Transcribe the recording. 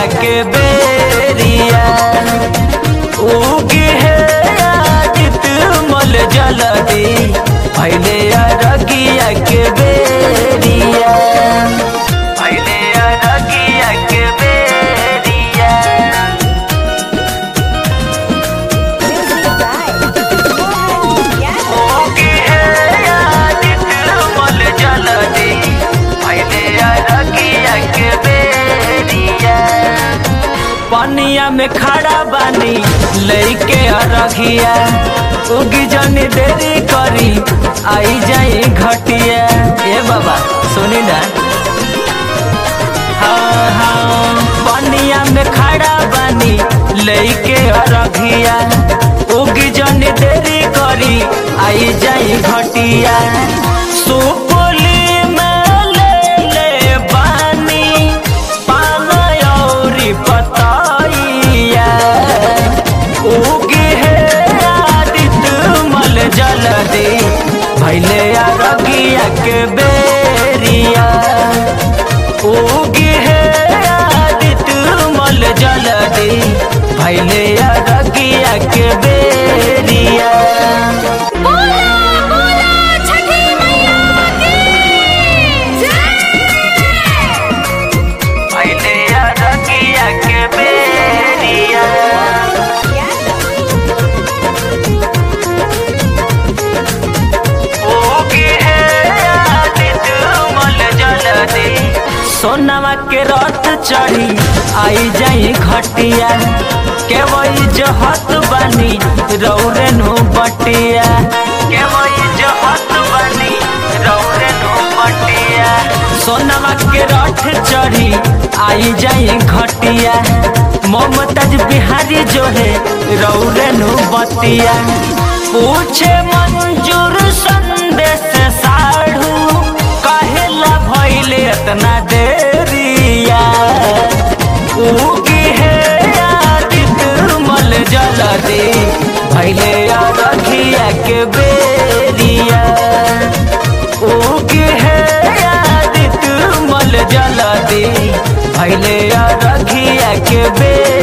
के बेरिया उगे है आदित मल जलदी भैले अरगिया के बेरिया भैले अरगिया के बेरिया ओके है आदित मल जलदी भैले अरगिया के बेरिया पनिया में खड़ा बानी लइके अरघिया उगी जनी देरी करी आई जाई घटिया ए बाबा सुनी ना हाँ हाँ पनिया में खड़ा बानी लइके अरघिया उगी जनी देरी करी आई जाई घटिया सुपुली में ले ले बानी पान औरी पतैया उगी है आदित मल जलदी भैले अरगिया के बेरिया उगी है आदित मल जलदी भैले अरगिया के बेरिया बोला बोला छठी मैया की जय भैले अरगिया के बेरिया ओके है आदित मल जलदी सोनवा के रथ चढ़ी आई जाई घटिया के वही जहत बनी रौरे नु बटिया के वही जहत बनी रौरे नु बटिया सोनवा के रथ चढ़ी आई जाई घटिया मोमताज बिहारी जो है रौरे नु बतिया पूछे मंजूर संदेश साढ़ू कहेला भइले इतना देरिया उगी है आदित मल जलदी भइले अरखिया के बेरिया उगी है आदित मल जलदी भइले अरखिया के बेरिया